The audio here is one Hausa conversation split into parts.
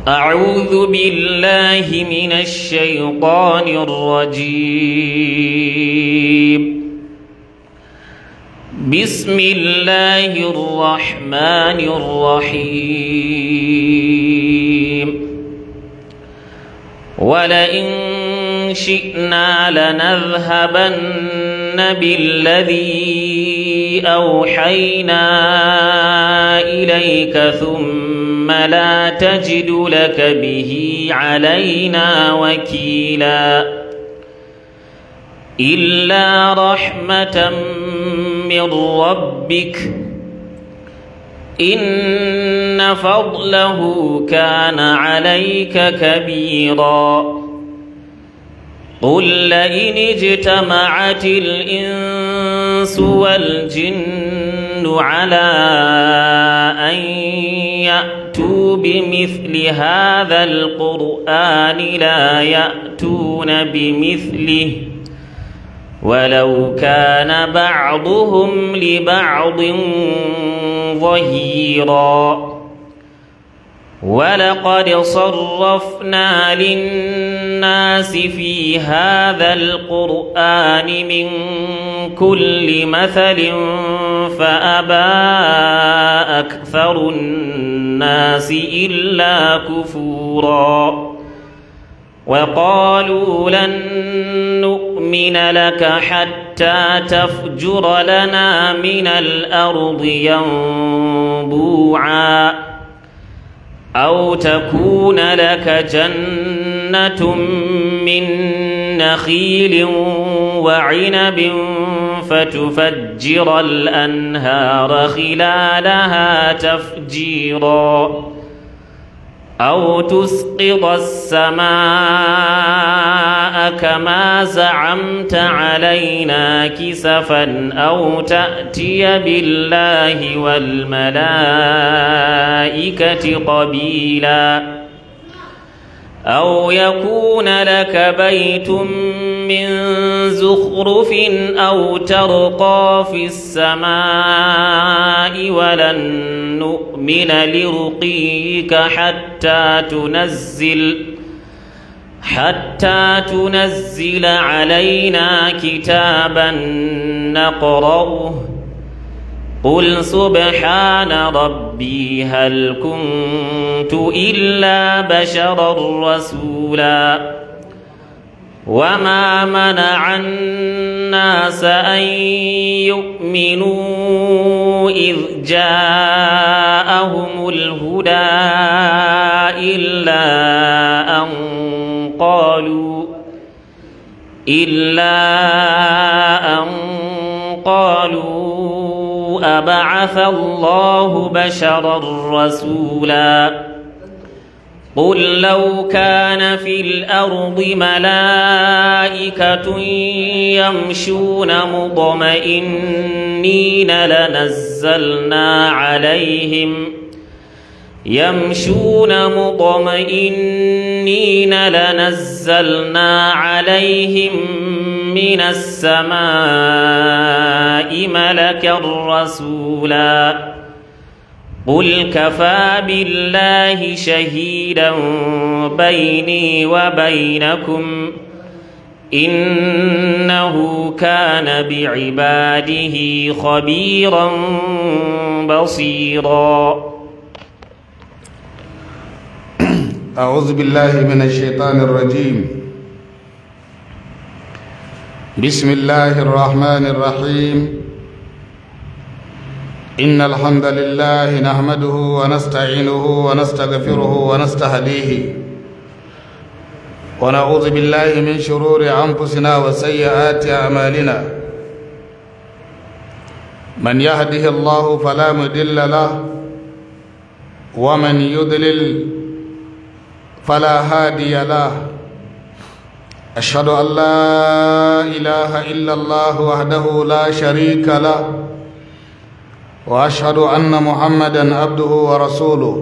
أعوذ بالله من الشيطان الرجيم بسم الله الرحمن الرحيم ولئن شئنا لنذهبن بالذي أوحينا إليك ثم لا تجد لك به علينا وكيلا إلا رحمة من ربك إن فضله كان عليك كبيرا قل لئن اجتمعت الإنس والجن على أن يأتوا بمثل هذا القرآن لا يأتون بمثله ولو كان بعضهم لبعض ظهيرا ولقد صرفنا للناس في هذا القرآن من كل مثل فأبى أكثر الناس إلا كفورا وقالوا لن نؤمن لك حتى تفجر لنا من الأرض ينبوعا أو تكون لك جنة من نخيل وعنب فتفجر الأنهار خلالها تفجيرا أو تسقط السماء كما زعمت علينا كسفا أو تأتي بالله والملائكة قبيلا أو يكون لك بيت من زخرف أو ترقى في السماء ولن نؤمن لرقيك حتى تنزل حتى تنزل علينا كتابا نقرأه قل سبحان ربي هل كنت إلا بشرا رسولا وما منع الناس أن يؤمنوا إذ جاءهم الهدى إلا أن قالوا إلا أن قالوا أبعث الله بشرا رسولا قل لو كان في الأرض ملائكة يمشون مطمئنين لنزلنا عليهم يمشون مطمئنين لنزلنا عليهم من السماء ملكا رسولا قل كفى بالله شهيدا بيني وبينكم إنه كان بعباده خبيرا بصيرا أعوذ بالله من الشيطان الرجيم بسم الله الرحمن الرحيم إن الحمد لله نحمده ونستعينه ونستغفره ونستهديه ونعوذ بالله من شرور أنفسنا وسيئات أعمالنا من يهده الله فلا مضل له ومن يضلل فلا هادي له أشهد أن لا إله إلا الله وحده لا شريك له وأشهد أن محمدا عبده ورسوله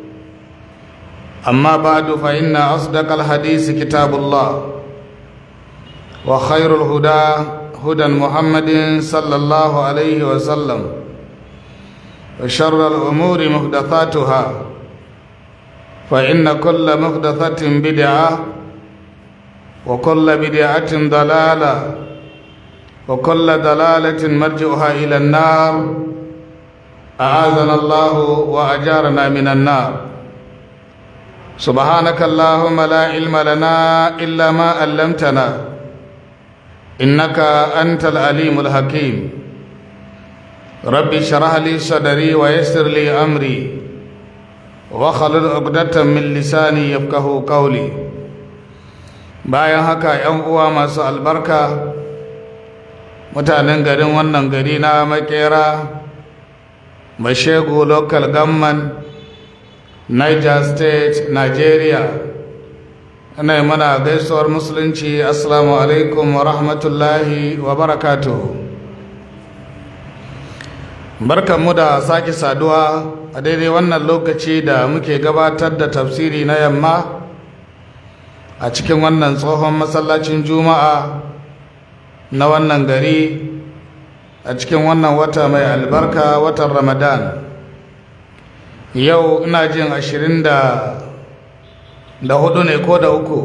أما بعد فإن أصدق الحديث كتاب الله وخير الهدى هدى محمد صلى الله عليه وسلم وشر الأمور محدثاتها فإن كل محدثة بدعة وكل بدعة ضلالة وكل ضلالة مرجعها إلى النار أعاذنا الله وأجارنا من النار سبحانك اللهم لا علم لنا إلا ما علمتنا إنك أنت العليم الحكيم ربي اشرح لي صدري ويسر لي أمري وخلل عقدة من لساني يفقه قولي bayan haka ‘yan uwa masu albarka mutanen garin wannan gari na makera mashegu local government niger state nigeria ana yi mana gaisuwar musulunci assalamu alaikum wa rahmatullahi wa barakatuhu barkanmu da sake saduwa a daidai wannan lokaci da muke gabatar da tafsiri na yamma a cikin wannan tsohon masallacin juma'a na wannan gari a cikin wannan wata mai albarka watan ramadan yau ina jin ashirin da da hudu ne ko da uku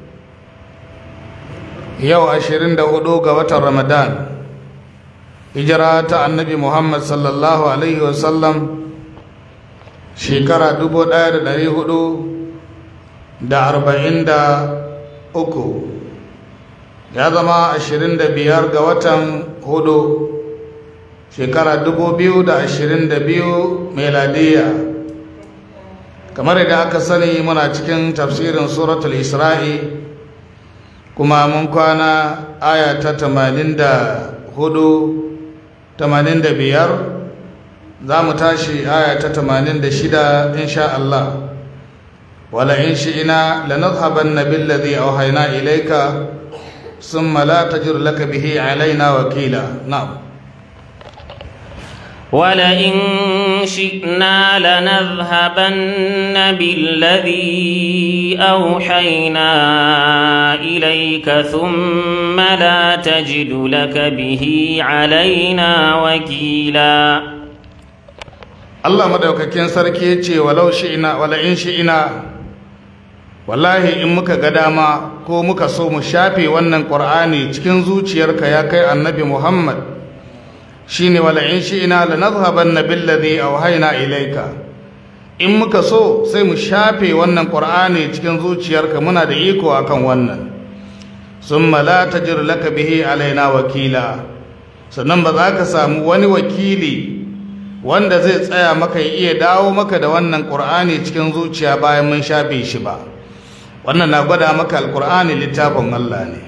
yau ashirin da hudu ga watan ramadan hijira ta annabi muhammad sallallahu alaihi wasallam shekara dubu daya da dari hudu da arba'in da uku ya zama ashirin da biyar ga watan hudu shekara dubu biyu da ashirin da biyu meladiya kamar da aka sani muna cikin tafsirin suratul isra'i kuma mun kwana aya ta tamanin da hudu tamanin da biyar za mu tashi aya ta tamanin da shida insha Allah wala in shi'ina lanadhhabanna billadhi awhayna ilayka thumma la tajur laka bihi alaina wakila na'am ولئن شئنا لنذهبن بالذي أوحينا إليك ثم لا تجد لك به علينا وكيلا Allah madaukakin sarki ya ce walau shi'ina wala in shi'ina wallahi in muka ga dama ko muka so mu shafe wannan Qur'ani cikin zuciyarka ya kai annabi Muhammad shine wala in shi'ina lanadhhabanna billadhi awhayna ilayka in muka so sai mu shafe wannan qur'ani cikin zuciyarka muna da iko akan wannan summa la tajir laka bihi alaina wakila sannan ba za ka samu wani wakili wanda zai tsaya maka ya iya dawo maka da wannan qur'ani cikin zuciya bayan mun shafe shi ba wannan na gwada maka alqur'ani littafin Allah ne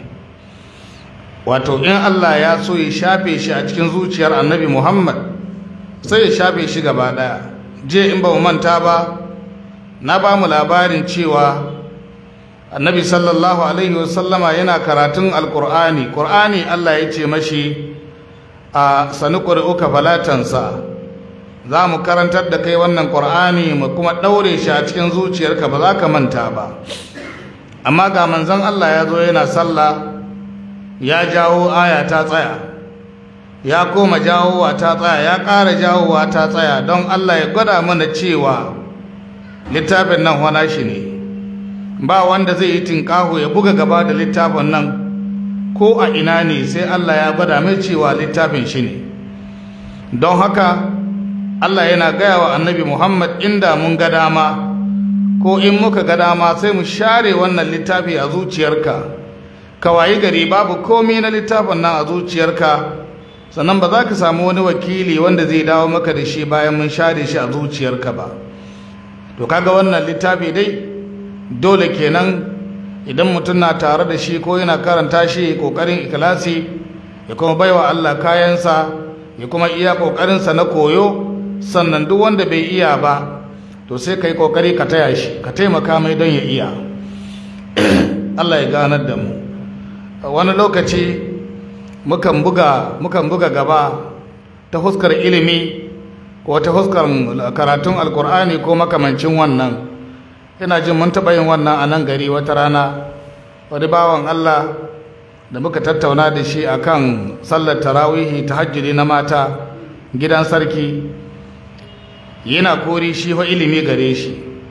wato in Allah ya so ya shafe shi a cikin zuciyar annabi Muhammad sai ya shafe shi gaba daya je in ba mu manta ba na ba mu labarin cewa annabi sallallahu alaihi wasallama yana karatun alkur'ani qur'ani Allah ya ce mashi a sani ƙuri'uka falatansa za mu karantar da kai wannan qur'ani mu kuma ɗaure shi a cikin zuciyarka ba za ka manta ba amma ga manzon Allah ya zo yana sallah ya jawo aya ta tsaya ya koma jawowa ta tsaya ya ƙara jawowa ta tsaya don Allah ya gwada mana cewa littafin nan wana shi ne ba wanda zai yi tinƙaho ya buga gaba da littafin nan ko a ina ne sai Allah ya gwada mai cewa littafin shi ne don haka Allah yana gaya wa annabi Muhammad inda mun ga dama ko in muka ga dama sai mu share wannan littafi a zuciyarka ka wayi gari babu komai na littafin nan a zuciyarka sannan ba za ka samu wani wakili wanda zai dawo maka da shi bayan mun share shi a zuciyarka ba to kaga wannan littafi dai dole kenan idan mutum na tare da shi ko yana karanta shi kokarin ikhlasi ya kuma baiwa Allah kayansa ya kuma iya kokarinsa na koyo sannan duk wanda bai iya ba to sai kai kokari ka taya shi ka taimaka mai don ya iya Allah ya ganar da mu wani lokaci mukan buga mukan buga gaba ta huskar ilimi ko ta huskar karatun alkur'ani ko makamancin wannan ina jin mun taɓa yin wannan a nan gari wata rana wani bawan Allah da muka tattauna da shi akan sallar tarawihi ta hajjiri na mata gidan sarki yana kori shi fa ilimi gare shi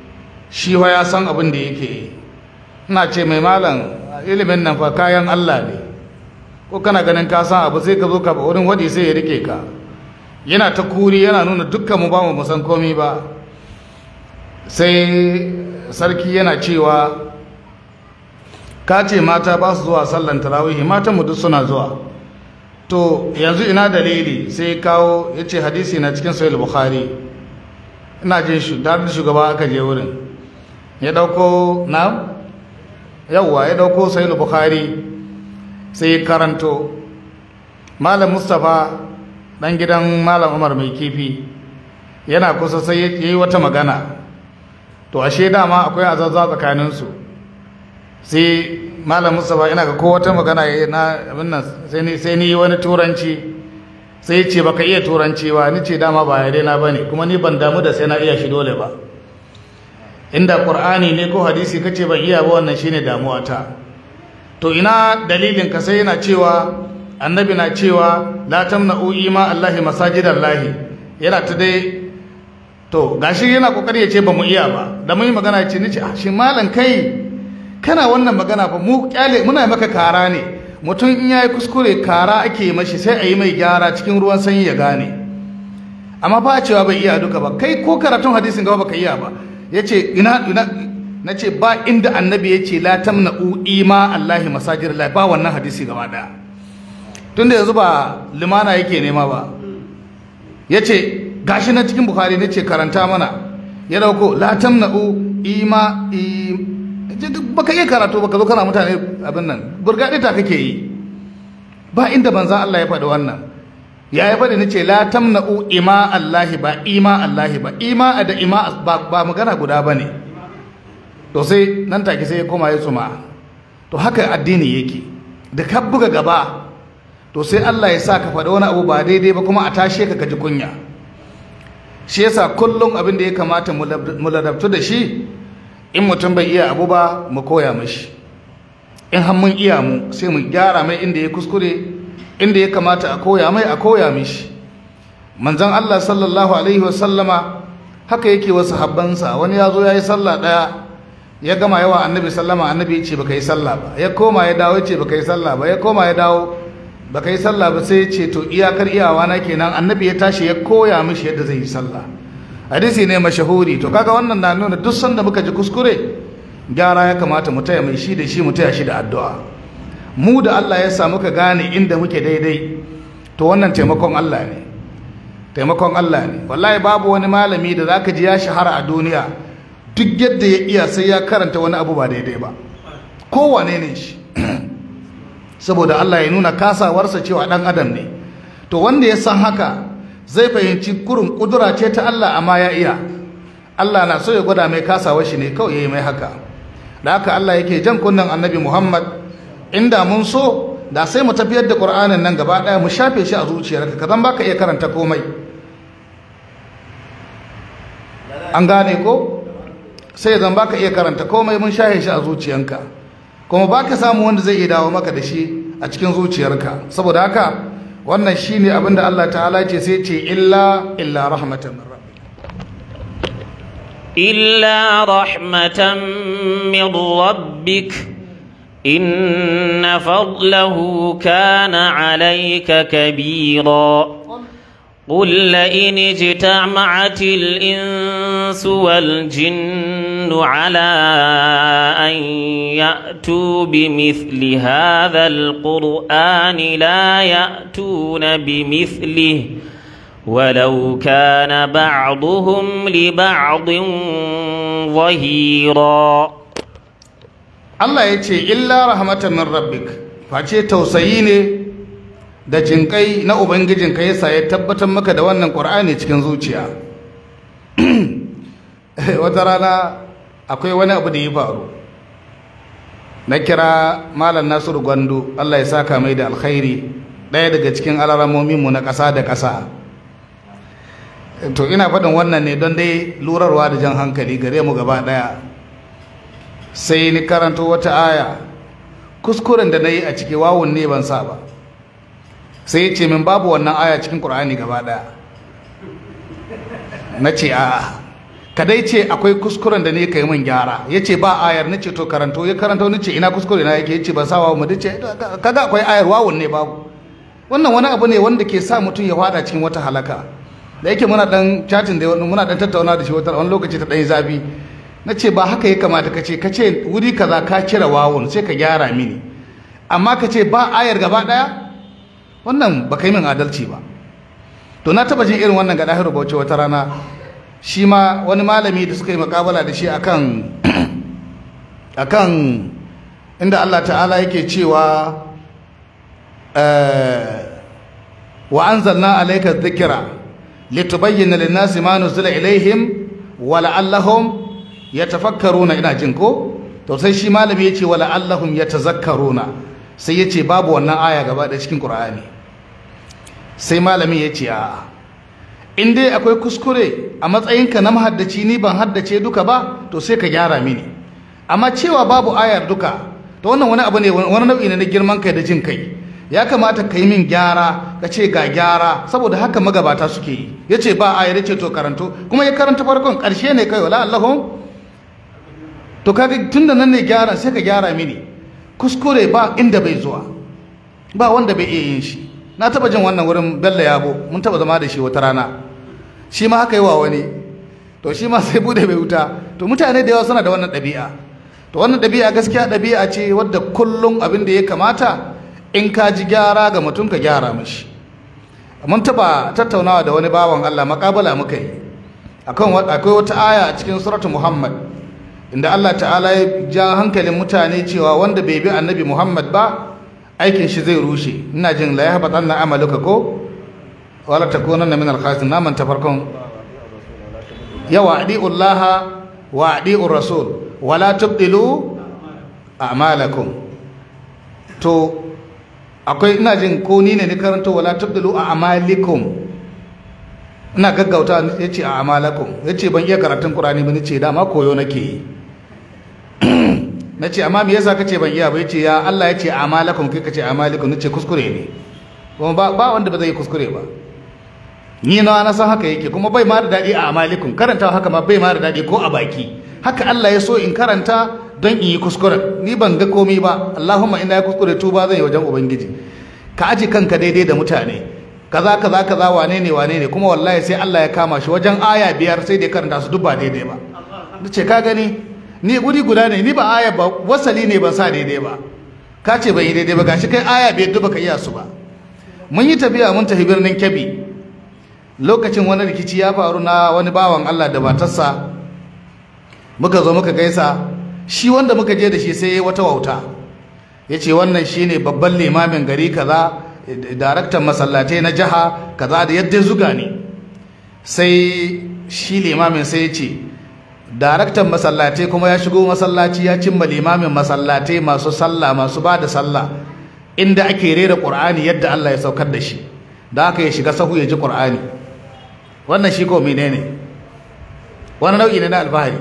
shi wa ya san abin da yake yi ina ce mai malam ilimin nan fa kayan Allah ne ko kana ganin ka san abu sai ka zo ka wurin wadi sai ya rike ka yana ta kuri yana nuna dukkan mu ba mu san komai ba sai sarki yana cewa ka ce mata ba su zuwa sallan tarawihi matan mu duk suna zuwa to yanzu ina dalili sai kawo ya ce hadisi na cikin sahih bukhari ina jin shi da shugaba aka je wurin ya dauko na yawwa ya dauko sahih bukhari sai karanto malam mustapha dan gidan malam umar mai kifi yana kusa sai ya yi wata magana to ashe dama akwai azazza tsakaninsu sai malam mustapha ina ga ko wata magana ya na abin nan sai ni wani turanci sai ce baka iya turanci ba ni ce dama ba yare na bane kuma ni ban damu da sai na iya shi dole ba inda qur'ani ne ko hadisi kace ban iya ba wannan shine damuwa ta to ina dalilin ka sai yana cewa annabi na cewa la tamna'u ima allahi masajidallahi yana ta dai to gashi yana kokari ya ce ba mu iya ba da mun yi magana ce ni ce ah shi malam kai kana wannan magana ba mu kyale muna maka kara ne mutum in yayi kuskure kara ake mashi sai a yi mai gyara cikin ruwan sanyi ya gane amma ba a cewa bai iya duka ba kai ko karatun hadisin gaba baka iya ba yace ina ina nace ba inda annabi yace la tamna'u ima allahi masajir la ba wannan hadisi gaba daya tunda yanzu ba limana yake nema ba yace gashi na cikin bukhari nace karanta mana ya dauko la tamna'u ima baka iya karatu baka zo kana mutane abin nan burgaɗe ta kake yi ba inda banza Allah ya faɗi wannan ya yi faɗi nace la tamna'u ima Allahi ba ima Allahi ba ima da ima ba magana guda bane to sai nan take sai ya koma ya tsuma to haka addini yake da ka buga gaba to sai Allah ya sa ka faɗi wani abu ba daidai ba kuma a tashe ka kaji kunya shi yasa kullum abin da ya kamata mu ladabtu da shi in mutum bai iya abu ba mu koya mashi in har mun iya mu sai mu gyara mai inda ya kuskure inda ya kamata a koya mai a koya mishi manzon Allah sallallahu alaihi wasallama haka yake wasu habbansa wani ya zo ya yi sallah ɗaya ya gama yawa annabi sallama annabi ya ce baka yi sallah ba ya koma ya dawo ya ce baka yi sallah ba ya koma ya dawo baka yi sallah ba sai ya ce to iyakar iyawa na kenan annabi ya tashi ya koya mishi yadda zai yi sallah hadisi ne mashahuri to kaga wannan na nuna duk sanda muka ji kuskure gyara ya kamata mu taya mai shi da shi mu taya shi da addu'a mu da Allah ya sa muka gane inda muke daidai to wannan taimakon Allah ne taimakon Allah ne wallahi babu wani malami da zaka ji ya shahara a duniya duk yadda ya iya sai ya karanta wani abu ba daidai ba kowane ne shi saboda Allah ya nuna kasawarsa cewa dan adam ne to wanda ya san haka zai fahimci kurin kudura ce ta Allah amma ya iya Allah na so ya gwada mai kasawar shi ne kawai ya yi mai haka da haka Allah yake jan kunnen annabi Muhammad inda mun so da sai mu tafiyar da Qur'anin nan gaba daya mu shafe shi a zuciyarka ka zan baka iya karanta komai an gane ko sai zan baka iya karanta komai mun shafe shi a zuciyanka kuma baka samu wanda zai iya dawo maka da shi a cikin zuciyarka saboda haka wannan shine abin da Allah ta'ala ce sai ce illa illa rahmatan min rabbik illa rahmatan min rabbik inna fadlahu kana alayka kabira قل لئن اجتمعت الإنس والجن على أن يأتوا بمثل هذا القرآن لا يأتون بمثله ولو كان بعضهم لبعض ظهيرا الله يتي إلا رحمة من ربك فأتي توسيني da jinkai na ubangijinka yasa ya tabbatar maka da wannan ƙur'ani cikin zuciya wata rana akwai wani abu da ya faru na kira malam nasiru gwando allah ya saka mai da alkhairi ɗaya daga cikin alaramominmu na ƙasa da ƙasa to ina faɗin wannan ne don dai lurarwa da jan hankali gare mu gaba ɗaya sai ni karanto wata aya kuskuren da na yi a ciki wawun ne ban sa ba sai ya ce min babu wannan aya cikin ƙur'ani gaba ɗaya na ce a ka dai ce akwai kuskuren da ne kai min gyara yace ba ayar nace to karanto ya karanto nace ina kuskure na yake yace ba sa wawu mu dace kaga akwai ayar wawun ne babu wannan wani abu ne wanda ke sa mutum ya fada cikin wata halaka da yake muna dan chatin da muna dan tattauna da shi wata wani lokaci ta dan zafi nace ba haka ya kamata kace kace wuri kaza ka cire wawun sai ka gyara mini amma kace ba ayar gaba daya wannan ba kai min adalci ba to na taba jin irin wannan ga dahiru bauchi wata rana shi ma wani malami da suka yi makabala da shi akan akan inda Allah ta'ala yake cewa wa anzalna alayka dhikra litubayyana lin-nasi ma nuzila ilaihim wa la'allahum yatafakkaruna ina jin ko to sai shi malami yace wa la'allahum yatazakkaruna sai yace babu wannan aya gaba da cikin Qur'ani sai malami yace a'a in dai akwai kuskure a matsayinka na mahaddaci ni ban haddace duka ba to sai ka gyara mini amma cewa babu ayar duka to wannan wani abu ne wani nau'i ne na girman kai da jin kai ya kamata ka yi min gyara ka ce ga gyara saboda haka magabata suke yi ya ce ba ayar ya ce to karanto kuma ya karanta farkon ƙarshe ne kai wala allahun to kaga tun da nan ne gyara sai ka gyara mini kuskure ba inda bai zuwa ba wanda bai iya yin shi na taba jin wannan wurin bello yabo mun taba zama da shi wata rana shi ma haka yi wa wani to shi ma sai bude bai wuta to mutane da yawa suna da wannan ɗabi'a to wannan ɗabi'a gaskiya ɗabi'a ce wadda kullum abin da ya kamata in ka ji gyara ga mutum ka gyara mashi mun taba tattaunawa da wani bawan Allah makabala muka yi akan akwai wata aya a cikin suratu Muhammad inda Allah ta'ala ya ja hankalin mutane cewa wanda bai bi annabi Muhammad ba aikin shi zai rushe ina jin la yahbatanna amaluka ko wala takunanna min al-khasirin naman ta farkon yawa adiullaha wa adiur rasul wala tubdilu a'malakum to akwai ina jin ko ni ne ni karanto wala tubdilu a'malikum ina gaggauta yace a'malakum yace ban iya karatun qur'ani ba nace dama koyo nake yi nace amma me yasa kace ban iya ba yace ya Allah yace a'malakum kai kace a'malikum nace kuskure ne kuma ba ba wanda ba zai kuskure ba ni na na san haka yake kuma bai ma da dadi a a'malikum karanta haka ma bai ma da dadi ko a baki haka Allah ya so in karanta don in yi kuskure ni ban ga komai ba Allahumma ina ya kuskure tuba zan yi wajen ubangiji ka aji kanka daidai da mutane kaza kaza kaza wane ne wane ne kuma wallahi sai Allah ya kama shi wajen aya biyar sai da ya karanta su duk ba daidai ba nace ka gani ni guri guda ne ni ba aya ba wasali ne ban sa daidai ba ka ce ban yi daidai ba gashi kai aya biyar duk baka iya su ba mun yi tafiya mun tafi birnin Kebbi lokacin wani rikici ya faru na wani bawan Allah da matarsa muka zo muka gaisa shi wanda muka je da shi sai ya wata wauta ya ce wannan shi ne babban limamin gari kaza daraktan masallatai na jiha kaza da yadda zuga ne sai shi limamin sai ya ce daraktan masallatai kuma ya shigo masallaci ya cimma limamin masallatai masu sallah masu ba da sallah inda ake rera ƙur'ani yadda Allah ya saukar da shi da aka ya shiga sahu ya ji ƙur'ani wannan shi ko menene wani nau'i ne na alfahari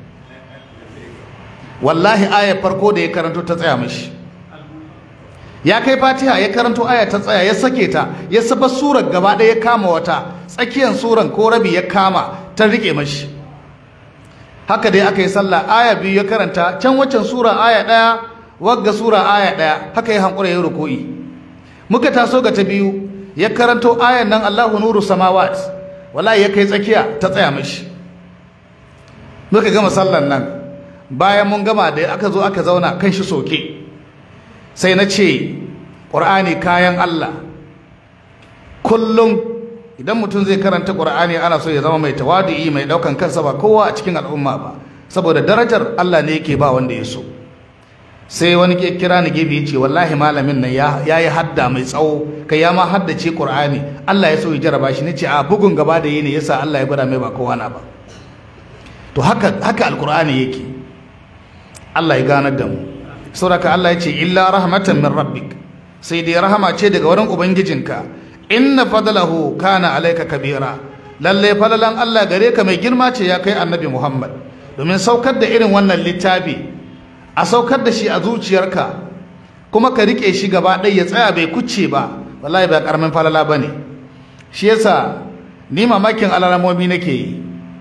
wallahi ayar farko da ya karanto ta tsaya mashi ya kai fatiha ya karanto aya ta tsaya ya sake ta ya saba surar gaba ɗaya ya kama wata tsakiyar suran ko rabi ya kama ta rike mashi haka dai aka yi sallah aya biyu ya karanta can waccan sura aya ɗaya wagga sura aya ɗaya haka ya hankura ya ruku'i muka taso ga ta biyu ya karanto ayan nan Allahu nuru samawat wallahi ya kai tsakiya ta tsaya mashi muka gama sallan nan bayan mun gama da aka zo aka zauna kan shi soke sai na ce ƙur'ani kayan Allah kullum idan mutum zai karanta ƙur'ani ana so ya zama mai tawadi'i mai ɗaukan kansa ba kowa a cikin al'umma ba saboda darajar Allah ne yake ba wanda ya so sai wani ke kira ni gefe ce wallahi malamin nan ya yi hadda mai tsawo kai ya ma haddace ƙur'ani Allah ya so ya jaraba shi nace a bugun gaba da yi ne yasa Allah ya gwada mai ba kowa na ba to haka haka alƙur'ani yake Allah ya ganar da mu sauraka Allah ya ce illa rahmatan min rabbik sai dai rahama ce daga wurin ubangijinka inna fadlahu kana alayka kabira lalle falalan Allah gare ka mai girma ce ya kai annabi Muhammad domin saukar da irin wannan littafi a saukar da shi a zuciyarka kuma ka rike shi gaba ɗaya ya tsaya bai kucce ba wallahi ba karamin falala bane shi yasa ni mamakin alaramomi nake yi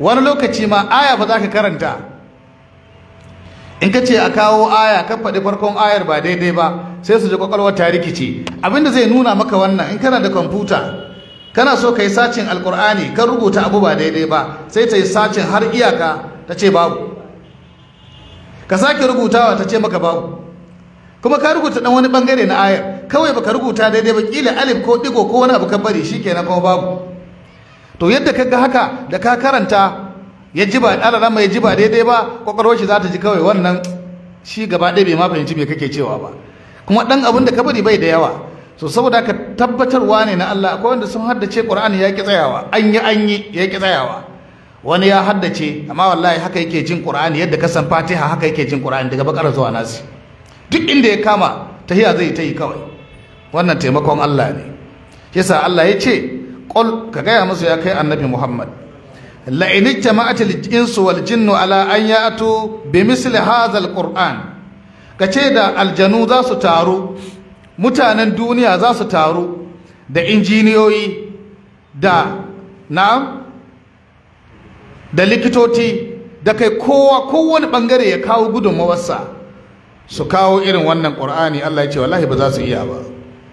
wani lokaci ma aya ba za ka karanta in ka ce a kawo aya ka faɗi farkon ayar ba daidai ba sai su ji kwakwalwar ta rikice abinda zai nuna maka wannan in kana da kwamfuta kana so ka yi sacin alkur'ani kan rubuta abu ba daidai ba sai ta yi sacin har iyaka ta ce babu ka sake rubutawa ta ce maka babu kuma ka rubuta dan wani bangare na ayar kawai baka rubuta daidai ba kila alif ko digo ko wani abu ka bari shikenan kuma babu to yadda ka ga haka da ka karanta ya ji ba alalama ya ji ba daidai ba kwakwalwar shi za ta ji kawai wannan shi gaba ɗaya bai ma fahimci me kake cewa ba kuma ɗan abin da ka bari bai da yawa so saboda ka tabbatarwa ne na Allah akwai wanda sun haddace Qur'ani ya ki tsayawa an yi an yi ya ki tsayawa wani ya haddace amma wallahi haka yake jin Qur'ani yadda ka san Fatiha haka yake jin Qur'ani daga bakara zuwa nasi duk inda ya kama tahiya zai ta yi kawai wannan taimakon Allah ne yasa Allah ya ce qul ka gaya musu ya kai annabi Muhammad la in ijtama'atil insu wal jinnu ala an ya'tu bi misli hadha al qur'an kace da aljanu za su taru mutanen duniya za su taru da injiniyoyi da na da likitoci da kai kowa kowane bangare ya kawo gudunmawarsa su kawo irin wannan ƙur'ani Allah ya ce wallahi ba za su iya ba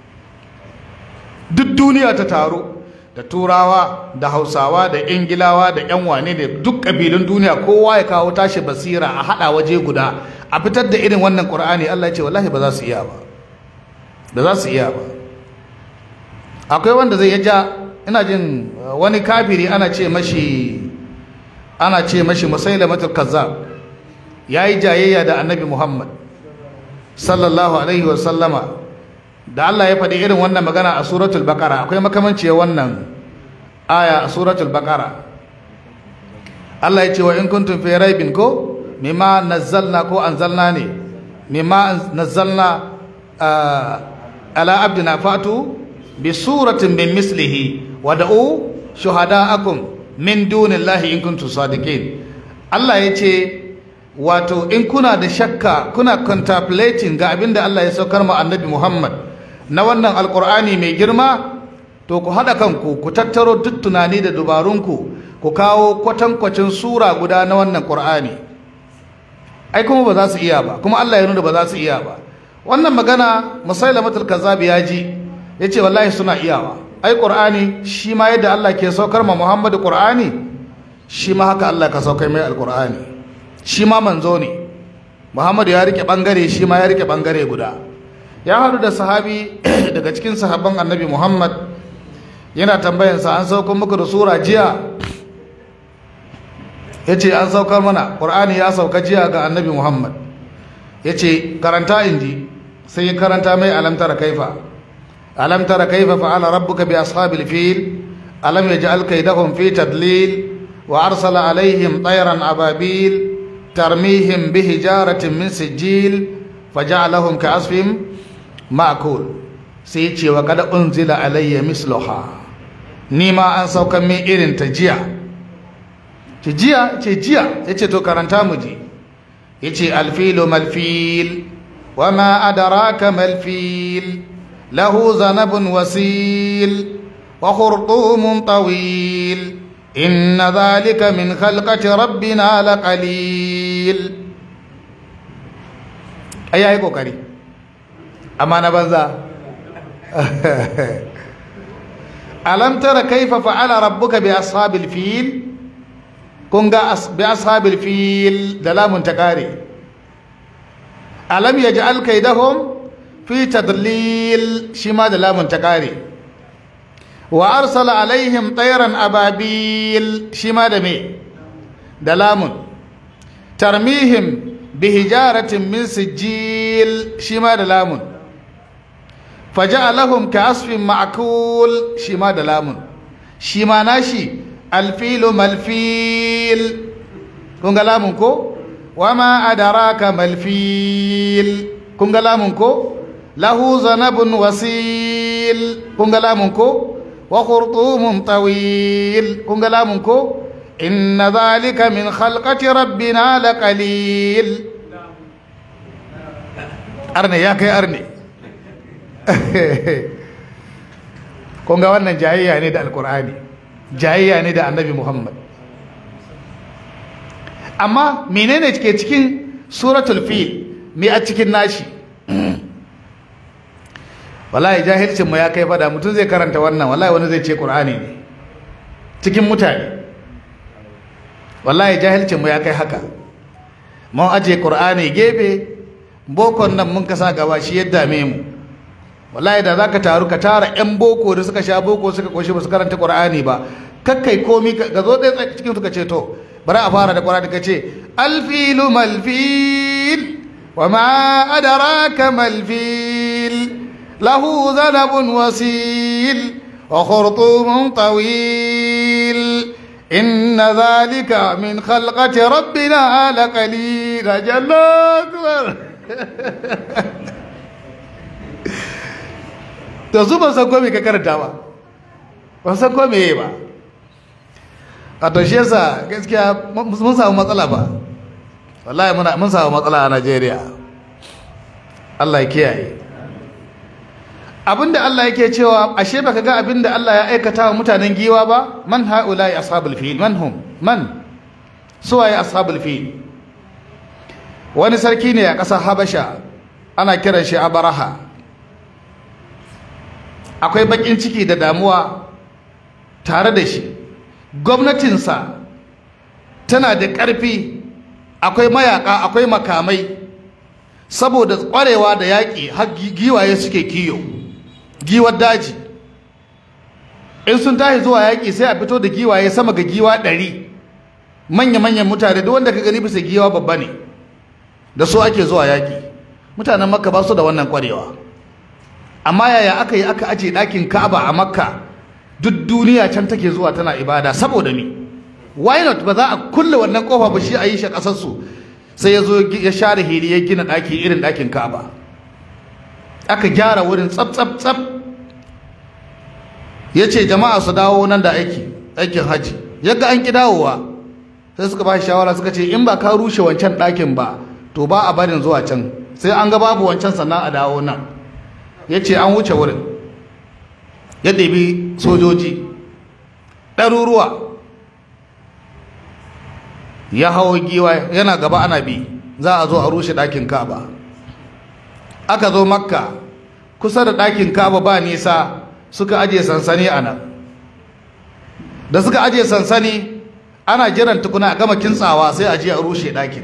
duk duniya ta taru da turawa da hausawa da ingilawa da yan wane da duk ƙabilun duniya kowa ya kawo tashi basira a haɗa waje guda a fitar da irin wannan ƙur'ani Allah ya ce wallahi ba za su iya ba da za su iya ba akwai wanda zai ja ina jin wani kafiri ana ce mashi ana ce mashi musailamatul kazzab yayi jayayya da annabi Muhammad sallallahu alaihi wa sallama da Allah ya faɗi irin wannan magana a suratul baqara akwai makamanciyar wannan aya a suratul baqara Allah ya ce wa in kuntum fi raibin ko mimma nazzalna ko anzalna ne mimma nazzalna ala abdina fatu bi suratin min mislihi wa da'u shuhada'akum min dunillahi in kuntum sadiqin Allah ya ce wato in kuna da shakka kuna contemplating ga abinda Allah ya saukar mu annabi Muhammad na wannan alkur'ani mai girma to ku haɗa kanku ku tattaro duk tunani da dubarunku ku kawo kwatankwacin sura guda na wannan ƙur'ani ai kuma ba za su iya ba kuma Allah ya nuna ba za su iya ba wannan magana musailamatul kazzab ya ji ya ce wallahi suna iyawa ai ƙur'ani shi ma yadda Allah ke saukar ma Muhammadu ƙur'ani shi ma haka Allah ka saukar mai alƙur'ani shi ma manzo ne Muhammadu ya rike bangare shi ma ya rike bangare guda ya haɗu da sahabi daga cikin sahabban annabi muhammad yana tambayansa an saukar muku da sura jiya ya ce an saukar mana ƙur'ani ya sauka jiya ga annabi muhammad ya ce karanta inji sai ya karanta mai alamtara kaifa alamtara kaifa fa'ala rabbuka bi ashabil fil alam yaj'al kaydahum fi tadlil wa arsala alaihim tayran ababil tarmihim bi hijaratin min sijil faja'alahum ka'asfin ma'kul sai ce wa kada unzila alayya misluha ni ma an saukan min irin ta jiya ce jiya ce jiya yace to karanta mu ji yace alfilu malfil wa ma adraka malfil lahu zanabun wasil wa khurtumun tawil inna dhalika min khalqati rabbina laqalil ayayi kokari amma na banza alam tara kaifa fa'ala rabbuka bi ashabil fil kun ga bi ashabil fil da lamun ta kare alam yaj'al kaidahum fi tadlil shi ma da lamun ta kare wa arsala alaihim tayran ababil shi ma da me da lamun tarmihim bihijaratin min sijil shi ma da lamun faja'alahum ka'asfin ma'kul shi ma da lamun shi ma nashi alfilu malfil kun ga lamun ko wama adaraka malfil kun ga lamun ko lahu zanabun wasil kun ga lamun ko wa khurtumun tawil kun ga lamun ko inna dhalika min khalqati rabbina laqalil arne ya kai arne kun ga wannan jayayya ne da alkur'ani jayayya ne da annabi muhammad amma menene ke cikin suratul fil me a cikin nashi wallahi jahilcin mu ya kai fada mutum zai karanta wannan wallahi wani zai ce qur'ani ne cikin mutane wallahi jahilcin mu ya kai haka mun aje qur'ani gefe bokon nan mun kasa gaba shi ya dame mu wallahi da zaka taru ka tara yan boko da suka sha boko suka koshi ba su karanta qur'ani ba kakkai komi ka zo ɗaya cikin suka ce to bari a fara da qur'ani ka ce alfilu malfil wa ma adraka malfil lahu zanabun wasil wa khurtumun tawil إن ذلك من خلقة ربنا لقليل جل أكبر to su ban san ko me ka karanta ba ban san ko me ba a to shi yasa gaskiya mun samu matsala ba wallahi muna mun samu matsala a Najeriya Allah ya kiyaye abinda Allah yake cewa ashe baka ga abinda Allah ya aikata wa mutanen giwa ba man haula'i ashabul fil man hum man suwaye ashabul fil wani sarki ne a ƙasar Habasha ana kiran shi Abaraha akwai bakin ciki da damuwa tare da shi gwamnatinsa tana da ƙarfi akwai mayaka akwai makamai saboda ƙwarewa da yaƙi har giwaye suke kiyo giwar daji in sun tashi zuwa yaƙi sai a fito da giwaye sama ga giwa ɗari manya-manyan mutane duk wanda ka gani bisa giwa babba ne da su ake zuwa yaƙi mutanen makka ba su da wannan ƙwarewa amma yaya aka yi aka aje ɗakin ka'aba a makka duk duniya can take zuwa tana ibada saboda me why not ba za a kulle wannan kofa ba shi a yi shi ƙasarsu sai ya zo ya share hili ya gina ɗaki irin ɗakin ka'aba aka gyara wurin tsab tsab tsab ya ce jama'a su dawo nan da aiki aikin hajji yadda an ƙi dawowa sai suka ba shawara suka ce in ba ka rushe wancan ɗakin ba to ba a barin zuwa can sai an ga babu wancan sannan a dawo nan ya ce an wuce wurin ya ɗabi sojoji ɗaruruwa ya hawo giwa yana gaba ana bi za a zo a rushe ɗakin ka'aba aka zo makka kusa da ɗakin ka'aba ba nisa suka aje sansani a nan da suka aje sansani ana jiran tukuna a gama kintsawa sai a je a rushe ɗakin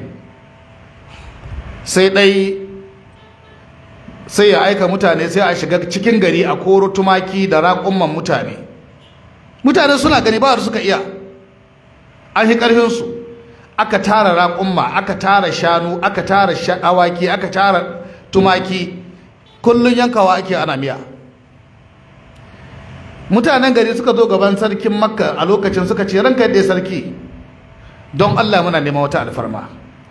sai ɗai sai ya aika mutane sai a shiga cikin gari a koro tumaki da raƙumman mutane mutane suna gani ba suka iya an yi ƙarfinsu aka tara raƙumma aka tara shanu aka tara awaki aka tara tumaki kullum yankawa ake ana miya mutanen gari suka zo gaban sarkin makka a lokacin suka ce ranka yadda sarki don allah muna neman wata alfarma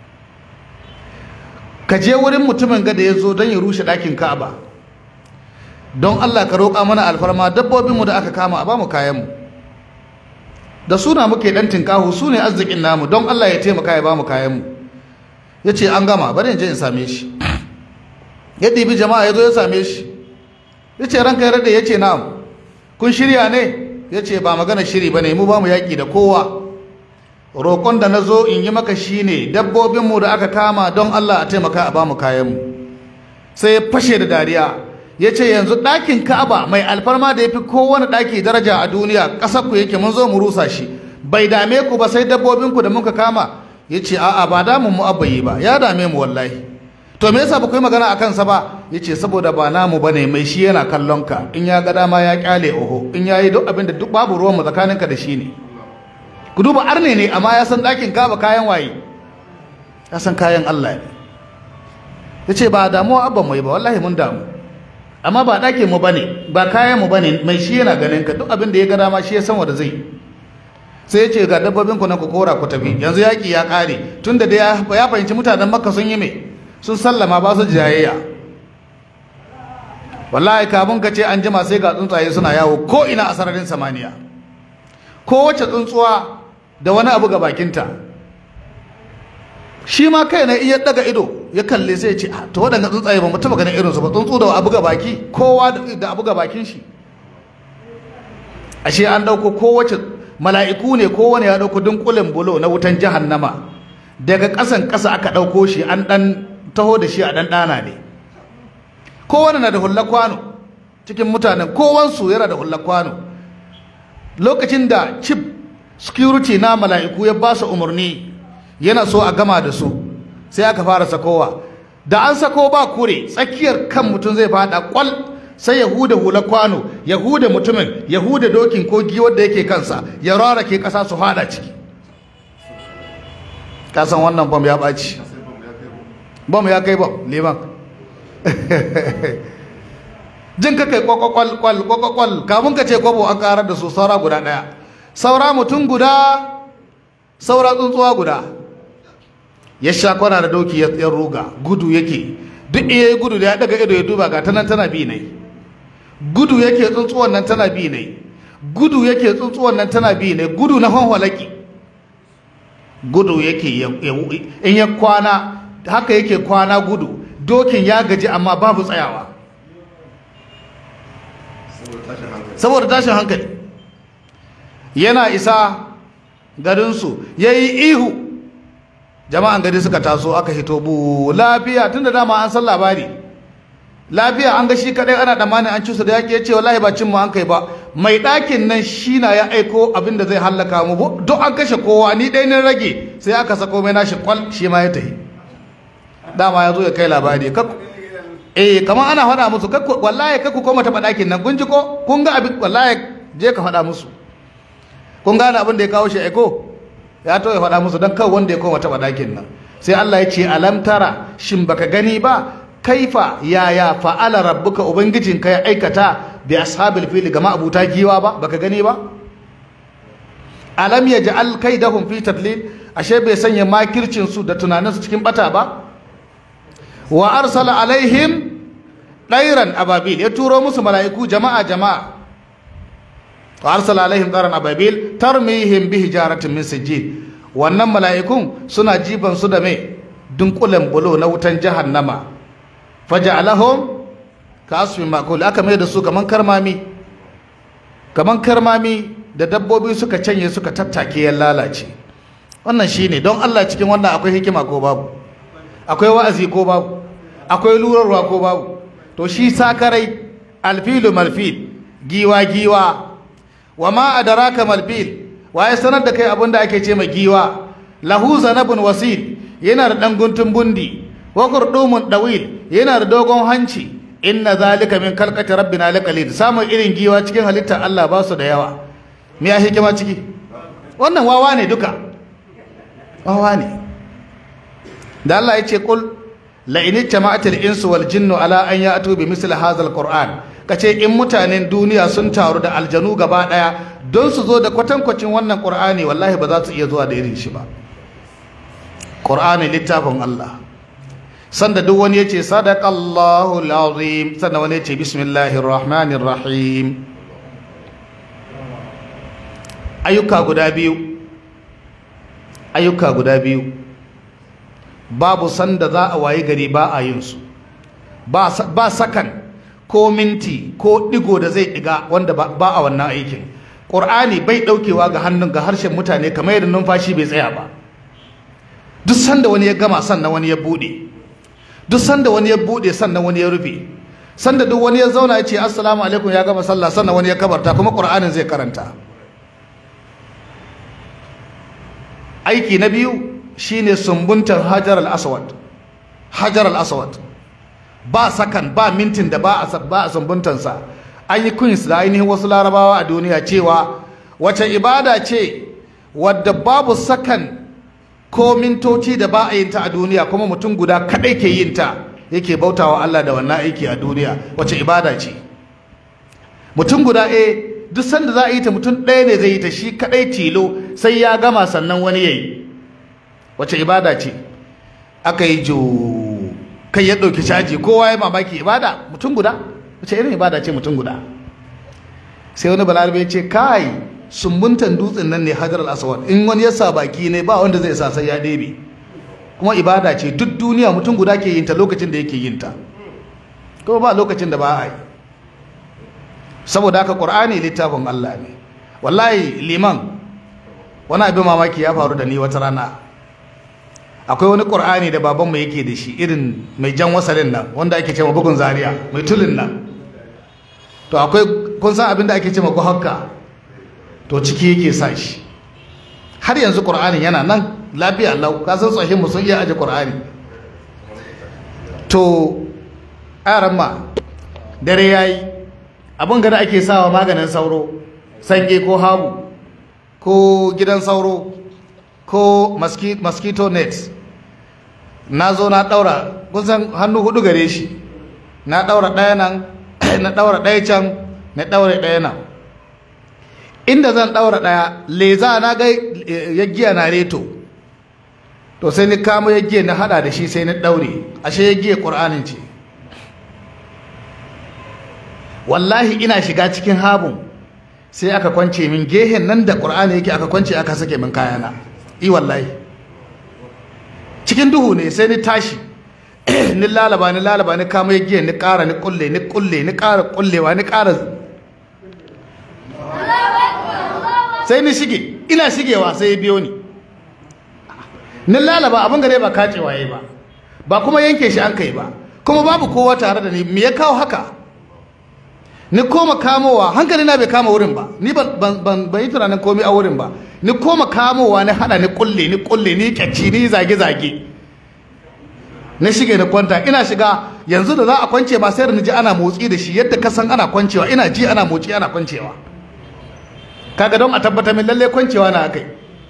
ka je wurin mutumin gada ya zo don ya rushe ɗakin ka'aba don allah ka roƙa mana alfarma dabbobinmu da aka kama a bamu kayanmu da suna muke ɗan tinkahu su ne arzikin namu don allah ya taimaka ya bamu kayanmu ya ce an gama bari in je in same shi ya ɗibi jama'a ya zo ya same shi ya ce ranka ya rade ya ce na'am kun shirya ne ya ce ba magana shiri ba ne mu ba mu yaƙi da kowa roƙon da na zo in yi maka shi ne dabbobinmu da aka kama don Allah a taimaka a ba mu kayanmu sai ya fashe da dariya ya ce yanzu ɗakin ka'aba mai alfarma da ya fi kowane ɗaki daraja a duniya ƙasar ku yake mun zo mu rusa shi bai dame ku ba sai dabbobinku da muka kama ya ce a'a ba damun mu abayi ba ya dame mu wallahi to me yasa ba ku yi magana a kansa ba ya ce saboda ba namu ba ne mai shi yana kallon ka in ya ga dama ya kyale oho in ya yi duk abin da duk babu ruwanmu tsakaninka da shi ne ku duba arne ne amma ya san ɗakin kaba kayan waye ya san kayan Allah ne ya ce ba damuwa abban mai ba wallahi mun damu amma ba ɗakin mu bane ba kayan mu bane mai shi yana ganin ka duk abin da ya ga dama shi ya san wanda zai sai ya ce ga dabbobin ku na ku kora ku tafi yanzu yaƙi ya ƙare tunda da ya fahimci mutanen makka sun yi me sun sallama ba su jayayya wallahi kafin ka ce an jima sai ga tsuntsaye suna yawo ko ina a sararin samaniya kowace tsuntsuwa da wani abu ga bakinta shi ma kai na iya daga ido ya kalle sai ya ce to waɗanda tsuntsaye ba mu taɓa ganin irinsu ba tsuntsu da abu ga baki kowa da abu ga bakin shi ashe an ɗauko kowace mala'iku ne kowane ya ɗauko dunkulen bulo na wutan jahannama daga ƙasan ƙasa aka ɗauko shi an ɗan taho da shi a ɗan ɗana ne kowane na da hullar kwano cikin mutanen kowansu yana da hullar kwano lokacin da chief security na mala'iku ya ba su umarni yana so a gama da su sai aka fara sakowa da an sako ba kure tsakiyar kan mutum zai fada kwal sai ya huda hula kwano ya huda mutumin ya huda dokin ko giwar da yake kansa ya rarake kasa su fada ciki kasan wannan bom ya ɓaci bom ya kai bom liman jin ka kai kwakwakwal kwal kwakwakwal kamun ka ce kwabo an karar da su saura guda ɗaya saura mutum guda saura tsuntsuwa guda ya sha kwana da doki ya ruga gudu yake duk iya gudu da ya daga ido ya duba ga tanan tana bi ne gudu yake tsuntsuwan nan tana bi ne gudu yake tsuntsuwan nan tana bi ne gudu na hanwalaki gudu yake in ya kwana haka yake kwana gudu dokin ya gaji amma babu tsayawa saboda tashin hankali yana isa garinsu ya yi ihu jama'an gari suka taso aka hito bu lafiya tun da dama an san labari lafiya an ga shi kadai ana damanin an cusa da yaƙi ya ce wallahi ba cin mu an kai ba mai ɗakin nan shi na ya aiko abin da zai hallaka mu duk an kashe kowa ni ɗaya ne rage sai aka sako mai nashi kwal shi ma ya tafi dama ya zo ya kai labari eh kamar ana faɗa musu wallahi kakku koma taɓa ɗakin nan kun ji ko kun ga abin wallahi je ka faɗa musu kun gane abin da ya kawo shi aiko ya to ya faɗa musu don kawai wanda ya koma taɓa ɗakin nan sai Allah ya ce alam tara shin baka gani ba kaifa yaya fa'ala rabbuka ubangijin ka ya aikata bi ashabil fili ga ma'abuta giwa ba baka gani ba alam yaj'al kaidahum fi tadlil ashe bai sanya makircin su da tunanin su cikin bata ba wa arsala alaihim ɗairan ababil ya turo musu mala'iku jama'a jama'a wa arsala alaihim ɗairan ababil tarmihim bi hijaratin min sijil wannan mala'ikun suna jifan su da mai dunkulen bulo na wutan jahannama faja'alahum ka asfin makul aka mai da su kaman karmami kaman karmami da dabbobi suka canye suka tattake ya lalace wannan shine don Allah cikin wannan akwai hikima ko babu akwai wa'azi ko babu akwai lurarwa ko babu to shi sakarai alfilu malfil giwa giwa wa ma adraka malfil waye sanar da kai abinda ake ce ma giwa lahu zanabun wasil yana da dan guntun bundi wa qurdumun dawil yana da dogon hanci inna zalika min kalqati rabbina laqalid samun irin giwa cikin halittar Allah ba su da yawa me ya hikima ciki wannan wawa ne duka wawa ne da Allah ya ce kul la in jama'atul insu wal jinnu ala an ya'tu bi misli hadzal qur'an kace in mutanen duniya sun taru da aljanu gaba daya don su zo da kwatankwacin wannan qur'ani wallahi ba za su iya zuwa da irin shi ba qur'ani littafin Allah sanda duk wani yace sadaqallahu alazim sanda wani yace bismillahir rahmanir rahim ayyuka guda biyu ayyuka guda biyu babu sanda za a wayi gari ba a yin su ba sakan ko minti ko digo da zai diga wanda ba a wannan aikin ƙur'ani bai ɗaukewa ga hannun ga harshen mutane kamar yadda numfashi bai tsaya ba duk sanda wani ya gama sannan wani ya buɗe duk sanda wani ya buɗe sannan wani ya rufe sanda duk wani ya zauna ya ce assalamu alaikum ya gama sallah sannan wani ya kabarta kuma ƙur'anin zai karanta aiki na biyu shine sumbuntar hajar al-aswad hajar al-aswad ba sakan ba mintin da ba a ba a sumbuntansa an yi queens da ainihin wasu larabawa a duniya cewa wace ibada ce wadda babu sakan ko mintoci da ba a yin ta a duniya kuma mutum guda kadai ke yin ta yake bautawa Allah da wannan aiki a duniya wace ibada ce mutum guda eh duk sanda za a yi ta mutum ɗaya ne zai yi ta shi kadai tilo sai ya gama sannan wani yayi wace ibada ce aka yi jo kai ya ɗauki caji kowa ya mamaki ibada mutum guda wace irin ibada ce mutum guda sai wani balarabe ya ce kai sumbuntan dutsen nan ne hajar al-aswad in wani ya sa baki ne ba wanda zai sa sai ya ɗebe kuma ibada ce duk duniya mutum guda ke yin ta lokacin da yake yin ta kuma ba lokacin da ba a yi saboda haka qur'ani littafin Allah ne wallahi liman wani abin mamaki ya faru da ni wata rana akwai wani ƙur'ani da babanmu yake da shi irin mai jan wasalin nan wanda ake cewa bugun zaria mai tulin nan to akwai kun san abin da ake cewa guhakka to ciki yake sa shi har yanzu ƙur'anin yana nan lafiya lau ka san tsohin mu sun iya aje ƙur'ani to aran ma dare yayi abin gada ake sawa maganin sauro sange ko habu ko gidan sauro ko mosquito net na zo na daura kusan hannu hudu gare shi na daura ɗaya nan na daura ɗaya can na daura ɗaya nan inda zan daura ɗaya leza na ga yaggiya na reto to sai ni kamo yaggiya na hada da shi sai na daure ashe yaggiya ƙur'anin ce wallahi ina shiga cikin habun sai aka kwance min gehen nan da ƙur'ani yake aka kwance aka sake min kayana i wallahi cikin duhu ne sai ni tashi ni lalaba ni lalaba ni kama giya ni ƙara ni kulle ni kulle ni ƙara kullewa ni ƙara sai ni shige ina shigewa sai ya biyo ni ni lalaba abin gare ba kacewa yayi ba ba kuma yanke shi an kai ba kuma babu kowa tare da ni me ya kawo haka ni koma kamowa hankali na bai kama wurin ba ni ban ban ban yi tunanin komai a wurin ba ni koma kamowa ni hada ni kulle ni kulle ni kyacci ni zage zage na shige da kwanta ina shiga yanzu da za a kwance ba sai da ji ana motsi da shi yadda ka san ana kwancewa ina ji ana motsi ana kwancewa kaga don a tabbatar min lalle kwancewa na akai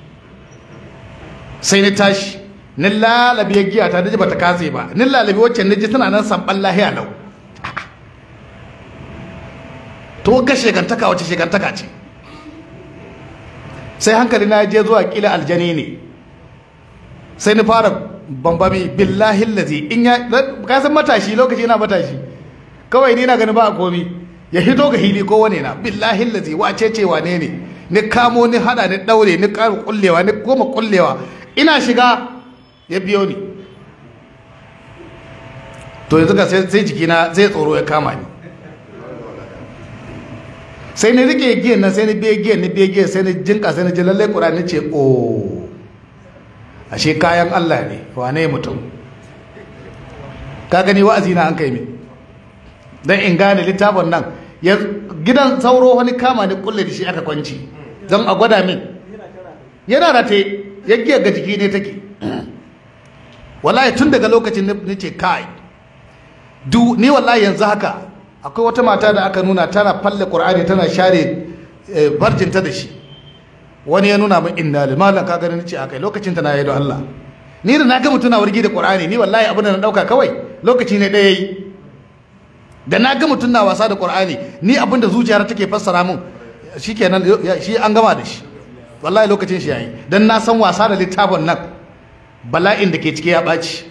sai ni tashi ni lalabi giya ta daji bata katse ba ni lalabi wacce ni ji tana nan samban lahiya lau to ga shegantaka wace shegantaka ce sai hankali na je zuwa kila aljani ne sai ni fara bambami billahi lazi in ya ka san matashi lokaci yana matashi kawai ni na gani ba a komi ya hito ga hili ko wane na billahi lazi wace ce wane ne ni kamo ni hada ni daure ni karu kullewa ni goma kullewa ina shiga ya biyo ni to yanzu ka sai jikina zai tsoro ya kama ni sai ni rike giyan nan sai ni biye giyan ni biye giyan sai ni jinka sai ni ji lallai ƙurani ce o ashe kayan Allah ne wane mutum ka gani wa'azi na an kai min dan in gane littafin nan gidan sauro wani kama ni kulle da shi aka kwanci don a gwada min yana rate ya giya ga jiki ne take wallahi tun daga lokacin ni ce kai du ni wallahi yanzu haka akwai wata mata da aka nuna tana falle qur'ani tana share barjinta da shi wani ya nuna min inna lillahi malan ka gani nace akai lokacin ta na yi don Allah ni da na ga mutuna wargi da qur'ani ni wallahi abin da na dauka kawai lokaci ne daya yi da na ga mutun na wasa da qur'ani ni abin da zuciyar take fassara min shikenan shi an gama da shi wallahi lokacin shi yayi dan na san wasa da littafin nan bala'in da ke cike ya ɓaci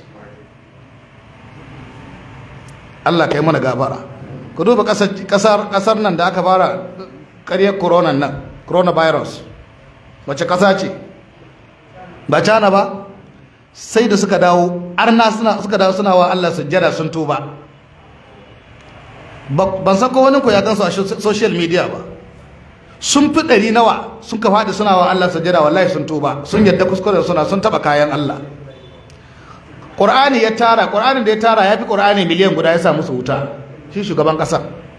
Allah kai mana gabara ku duba kasar nan da aka fara ƙaryar corona nan coronavirus wace ƙasa ce ba cana ba sai da suka dawo arna suka dawo suna wa Allah sujjada sun tuba ban san ko wani ko ya gansu a social media ba sun fi ɗari nawa sun ka faɗi suna wa Allah sujjada wallahi sun tuba sun yadda kuskuren suna sun taɓa kayan Allah ƙur'ani ya tara ƙur'anin da ya tara ya fi ƙur'ani miliyan guda ya sa musu wuta shi shugaban ƙasar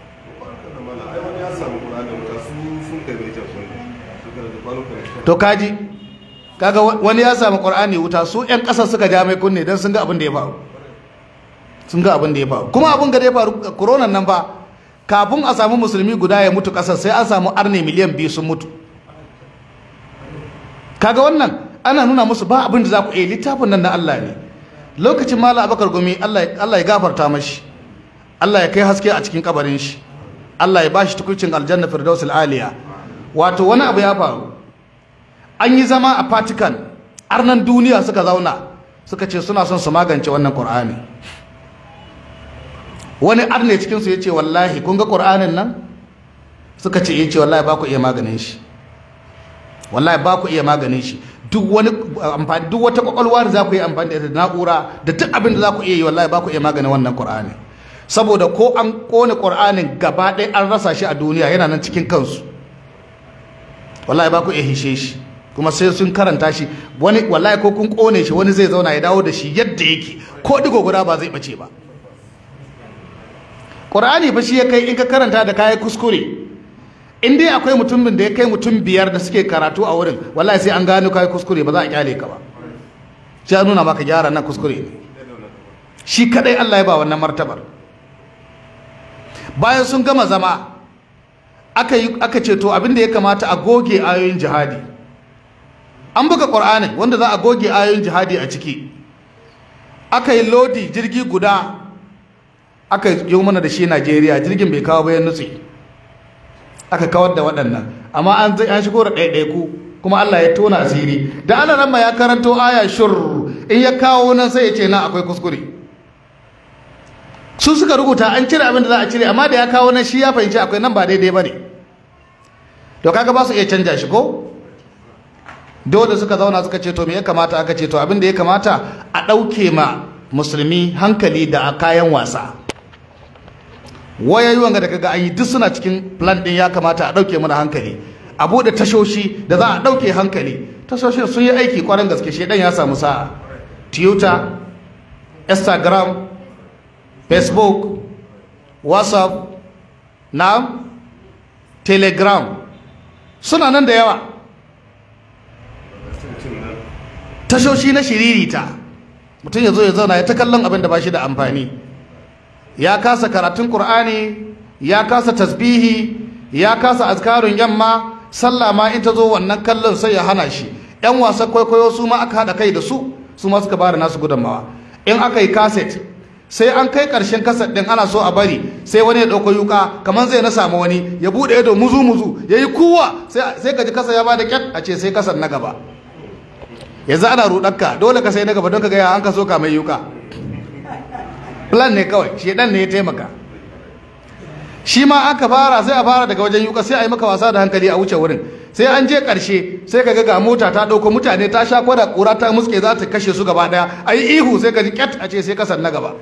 to kaji kaga wani ya samu ƙur'ani wuta su 'yan ƙasar suka ja mai kunne don sun ga abin da ya faru sun ga abin da ya faru kuma abin da ya faru koronan nan ba kafin a samu musulmi guda ya mutu ƙasar sai an samu arne miliyan biyu sun mutu kaga wannan ana nuna musu ba abin da za ku iya littafin nan na Allah ne lokacin mala abakar gumi Allah ya gafarta mashi Allah ya kai haske a cikin kabarin shi Allah ya bashi tukucin aljanna firdausul aliya wato wani abu ya faru an yi zama a Vatican arnan duniya suka zauna suka ce suna son su magance wannan Qur'ani wani arne cikin su yace wallahi kun ga Qur'anin nan suka ce yace wallahi ba ku iya maganin shi wallahi ba ku iya maganin shi duk wani amfani duk wata kwakwalwa da za ku yi amfani da na'ura da duk abin da za ku iya yi wallahi ba ku iya maganin wannan Qur'ani saboda ko an kone Qur'anin gaba ɗaya an rasa shi a duniya yana nan cikin kansu wallahi ba ku iya hishe shi kuma sai sun karanta shi wani wallahi ko kun kone shi wani zai zauna ya dawo da shi yadda yake ko digo guda ba zai bace ba Qur'ani fa shi ya kai in ka karanta da kayan kuskure in dai akwai mutumin da ya kai mutum biyar da suke karatu a wurin wallahi sai an gano kayan kuskure ba za a kyale ka ba sai nuna maka gyara nan kuskure ne shi kadai Allah ya ba wannan martabar bayan sun gama zama aka yi aka ce to abin da ya kamata a goge ayoyin jihadi an buga Qur'anin wanda za a goge ayoyin jihadi a ciki aka yi lodi jirgi guda aka yi mana da shi Najeriya jirgin bai kawo bayan nutse aka kawar da waɗannan amma an an shigo da ɗaiɗaiku kuma Allah ya tona asiri da ana nan ya karanto aya shur in ya kawo nan sai ya ce nan akwai kuskure su suka rubuta an cire abin da za a cire amma da ya kawo nan shi ya fahimci akwai nan ba daidai ba ne to kaga ba su iya canja shi ko dole suka zauna suka ce to me ya kamata aka ce to abin da ya kamata a ɗauke ma musulmi hankali da kayan wasa wayayi wanga da kaga an yi duk suna cikin plan din ya kamata a dauke mana hankali a bude tashoshi da za a dauke hankali tashoshin sun yi aiki kwarin gaske shedan ya samu sa'a twitter instagram facebook whatsapp na telegram suna nan da yawa tashoshi na shiririta mutum ya zo ya zauna ya ta kallon abin da ba shi da amfani ya kasa karatun Qur'ani ya kasa tasbihi ya kasa azkarun yamma sallah ma in ta zo wannan kallon sai ya hana shi yan wasan kwaikwayo su ma aka haɗa kai da su su ma suka bada nasu gudunmawa in aka yi kaset sai an kai ƙarshen kaset ɗin ana so a bari sai wani ya ɗauko yuka kamar zai na samu wani ya buɗe ido muzu muzu ya yi kuwa sai ka ji kasa ya bada kyat a ce sai kasar na gaba yanzu ana ruɗarka dole ka sai na gaba don ka gaya an ka so ka mai yuka plan ne kawai shedan ne ya taimaka shi ma aka fara sai a fara daga wajen yuka sai a yi maka wasa da hankali a wuce wurin sai an je karshe sai ka ga ga mota ta dauko mutane ta sha kwada kura ta muske za ta kashe su gaba daya a yi ihu sai ka ji kyat a ce sai kasan na gaba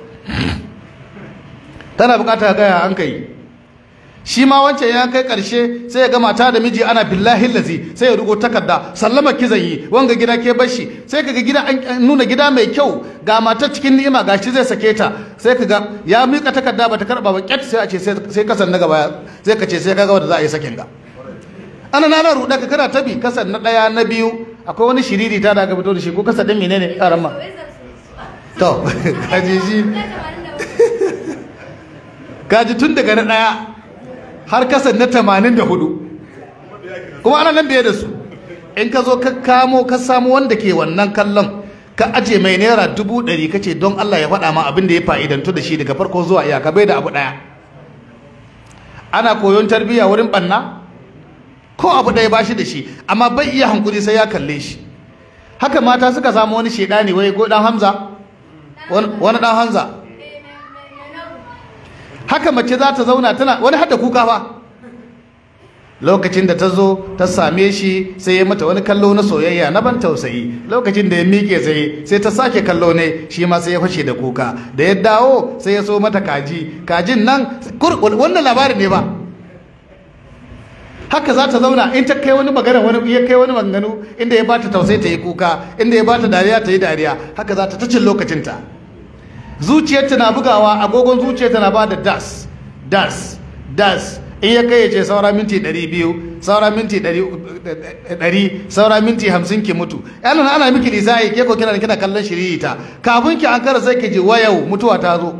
tana bukata gaya an kai shi ma wancan ya kai karshe sai ya ga mata da miji ana billahi lazi sai ya rugo takarda sallama ki zan yi wanga gida ke bashi sai kaga gida an nuna gida mai kyau ga matar cikin ni'ima gashi zai sake ta sai kaga ya mika takarda bata karba ba kyat sai a ce sai kasan na gaba sai ka ce sai kaga wanda za a yi sakin ga ana nana ruɗa ka kana tabi kasan na ɗaya na biyu akwai wani shiriri ta da aka fito da shi ko kasa ɗin menene ƙaran ma to kaji shi kaji tun daga na ɗaya har kasan na tamanin da hudu kuma ana nan biye da su in ka zo ka kamo ka samu wanda ke wannan kallon ka aje mai naira dubu ɗari ka ce don Allah ya faɗa ma abin da ya fa'idantu da shi daga farko zuwa iyaka bai da abu ɗaya ana koyon tarbiyya wurin ɓanna ko abu ɗaya ba shi da shi amma bai iya hankuri sai ya kalle shi haka mata suka samu wani shaidani wai ko ɗan hamza wani ɗan hamza haka mace za ta zauna tana wani hada kuka fa lokacin da ta zo ta same shi sai ya mata wani kallo na soyayya na ban tausayi lokacin da ya miƙe sai sai ta sake kallo ne shi ma sai ya fashe da kuka da ya dawo sai ya so mata kaji kajin nan wannan labarin ne ba haka za ta zauna in ta kai wani magana wani ya kai wani maganganu inda ya bata tausayi ta yi kuka inda ya bata dariya ta yi dariya haka za ta tacin lokacinta zuciyarta na bugawa agogon zuciyarta na bada das das das in ya kai ya ce saura minti 200 saura minti 100 saura minti 50 ki mutu yana ana miki lisai ke ko kina kina kallon shiririta kafin ki an kara sai ki ji wayau mutuwa ta zo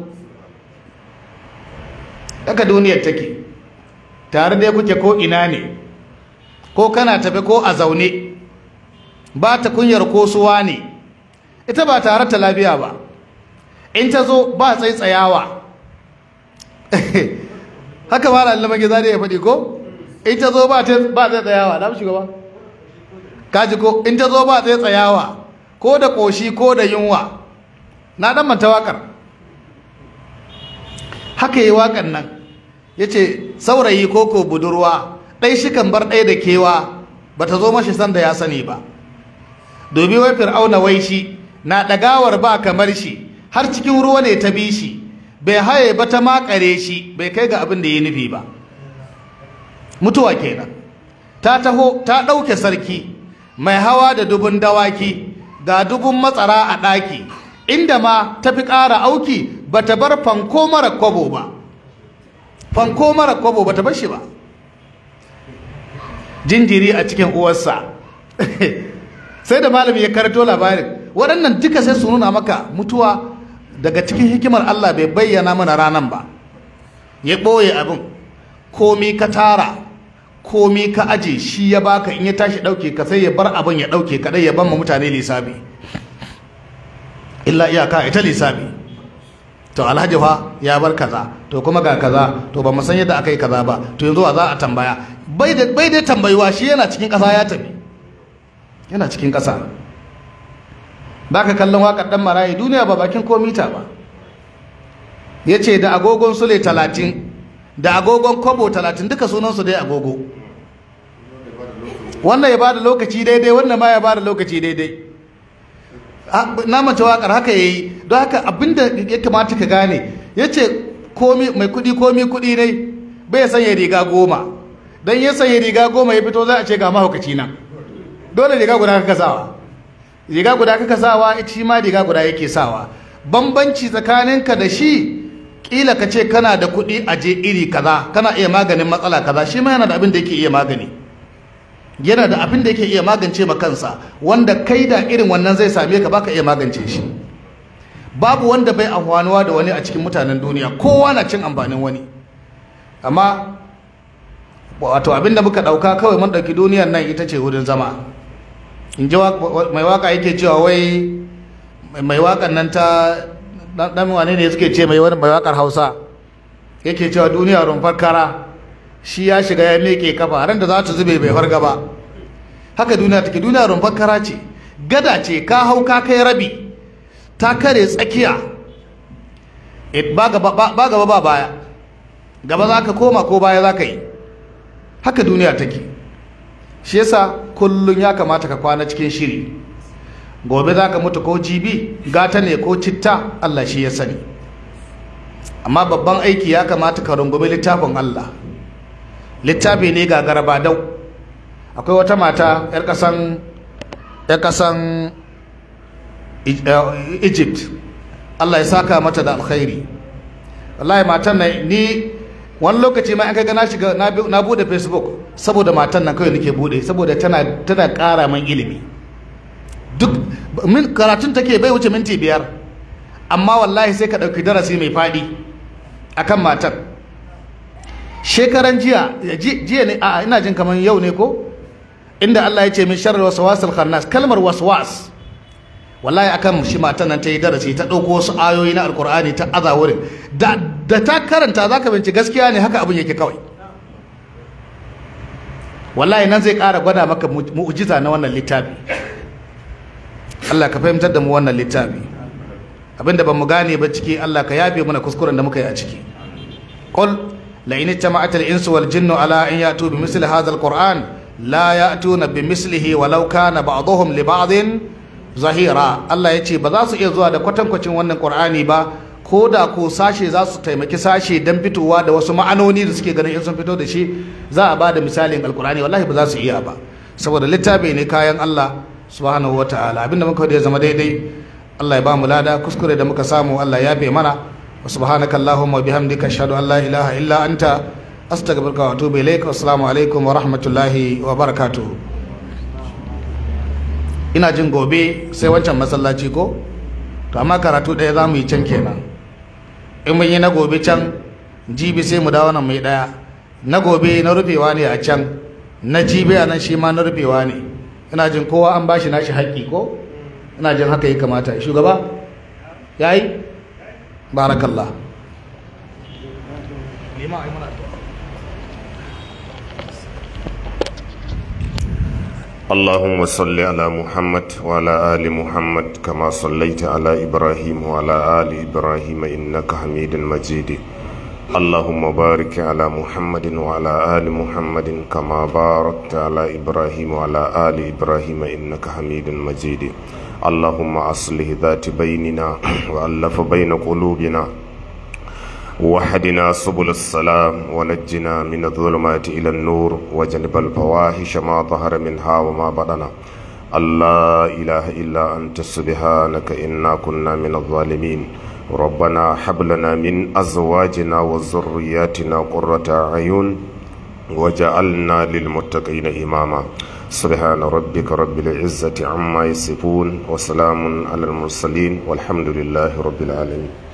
daga duniyar take tare da kuke ko ina ne ko kana tafe ko a zaune ba ta kunyar ko suwa ne ita ba tare ta lafiya ba in ta zo ba tsaitsayawa haka ba lalama giza da ya faɗi ko in ta zo ba tsaitsayawa na shugaba kaji ko in ta zo ba tsaitsayawa ko da ƙoshi ko da yunwa na ɗan manta waƙar haka yi waƙar nan ya ce saurayi ko ko budurwa ɗai shi kan bar ɗaya da kewa ba ta zo mashi sanda ya sani ba domin wai fir'auna wai shi na ɗagawar ba kamar shi har cikin ruwa ne ta bi shi bai haye ba ta makare shi bai kai ga abin da ya nufi ba mutuwa kenan ta taho ta ɗauke sarki mai hawa da dubun dawaki ga dubun matsara a ɗaki inda ma ta fi ƙara auki ba ta bar fanko mara kwabo ba fanko mara kwabo ba ta bar shi ba jinjiri a cikin uwarsa sai da malami ya karto labarin waɗannan duka sai su nuna maka mutuwa daga cikin hikimar Allah bai bayyana mana ranan ba ya ɓoye abin komi ka tara komi ka aje shi ya baka in ya tashi ɗauke ka sai ya bar abin ya ɗauke kaɗai ya ban ma mutane lissafi illa iyaka ita lissafi to alhaji fa ya bar kaza to kuma ga kaza to ba mu san yadda aka yi kaza ba to yanzu a za a tambaya bai da bai da tambayuwa shi yana cikin ƙasa ya tafi yana cikin ƙasa baka kallon waƙar dan marayi duniya ba bakin komita ba yace da agogon sule talatin da agogon kobo talatin duka sunansu dai agogo wannan ya bada lokaci daidai wannan ma ya bada lokaci daidai na mace wakar haka yayi don haka abinda ya kamata ka gane yace komi mai kudi komi kudi ne bai sanya riga goma dan ya sanya riga goma ya fito za a ce ga mahaukaci na dole riga guda kaka sawa riga guda kaka sawa shi ma riga guda yake sawa bambanci tsakaninka da shi kila ka ce kana da kuɗi a je iri kaza kana iya maganin matsala kaza shi ma yana da abin da yake iya magani yana da abin da yake iya magance ma kansa wanda kai da irin wannan zai same ka baka iya magance shi babu wanda bai amfanuwa da wani a cikin mutanen duniya kowa na cin amfanin wani amma wato abin da muka ɗauka kawai mun ɗauki duniyar nan ita ce wurin zama in ji mai waka yake cewa wai mai wakan nan ta dan wane ne suke ce mai wani mai wakar hausa yake cewa duniya rumfar kara shi ya shiga ya meke kafa ran da za ta zube bai farga ba haka duniya take duniya rumfar kara ce gada ce ka hau ka kai rabi ta kare tsakiya ba gaba ba baya gaba za ka koma ko baya za ka yi haka duniya take shi yasa kullum ya kamata ka kwana cikin shiri gobe za ka mutu ko jibi gata ne ko citta Allah shi ya sani amma babban aiki ya kamata ka rungumi littafin Allah littafi ne ga garaba dau akwai wata mata 'yar kasan yar kasan Egypt Allah ya saka mata da alkhairi wallahi matan nan ni wani lokaci ma an kaga na shiga na bude Facebook saboda matan nan kawai nake bude saboda tana tana ƙara man ilimi duk min karatun take bai wuce minti biyar amma wallahi sai ka ɗauki darasi mai faɗi akan matar shekaran jiya jiya ne a ina jin kamar yau ne ko inda Allah ya ce min sharri waswasil khannas kalmar waswas wallahi akan shi matan nan ta yi darasi ta ɗauko wasu ayoyi na alkur'ani ta aza wurin da ta karanta za ka binci gaskiya ne haka abin yake kawai wallahi nan zai ƙara gwada maka mu'jiza na wannan littafi Allah ka fahimtar da mu wannan littafi abinda ban mu gane ba ciki Allah ka yafe mana kuskuren da muka yi a ciki qul la in jama'at al-insu wal jinnu ala an ya'tu bi misli hadha al-qur'an la ya'tuna bi mislihi walau kana ba'dhum li ba'din zahira Allah ya ce ba za su iya zuwa da kwatankwacin wannan qur'ani ba ko da ko sashe za su taimaki sashe don fitowa da wasu ma'anoni da suke ganin in sun fito da shi za a ba da misalin alqur'ani wallahi ba za su iya ba saboda littafi ne kayan Allah subhanahu wataala abinda muka da zama daidai Allah ya ba mu lada kuskure da muka samu Allah ya bai mana wa subhanaka allahumma bihamdika ashhadu an la ilaha illa anta astaghfiruka wa atubu ilaik assalamu alaikum wa rahmatullahi wa barakatuh ina jin gobe sai wancan masallaci ko to amma karatu ɗaya za mu yi can kenan in mun yi na gobe can jibi sai mu dawo nan mai ɗaya na gobe na rufewa ne a can na jibi a nan shi ma na rufewa ne ina jin kowa an bashi nashi haƙƙi ko ina jin haka ya kamata shugaba ya yi barakallah اللهم صل على محمد وعلى آل محمد كما صليت على إبراهيم وعلى آل إبراهيم إنك حميد مجيد اللهم بارك على محمد وعلى آل محمد كما باركت على إبراهيم وعلى آل إبراهيم إنك حميد مجيد اللهم أصلح ذات بيننا وألف بين قلوبنا وحدنا سبل السلام ونجنا من الظلمات إلى النور وجنب الفواحش ما ظهر منها وما بطن لا إله إلا أنت سبحانك إنا كنا من الظالمين ربنا هب لنا من أزواجنا وذرياتنا قرة أعين وجعلنا للمتقين إماما سبحان ربك رب العزة عما يصفون وسلام على المرسلين والحمد لله رب العالمين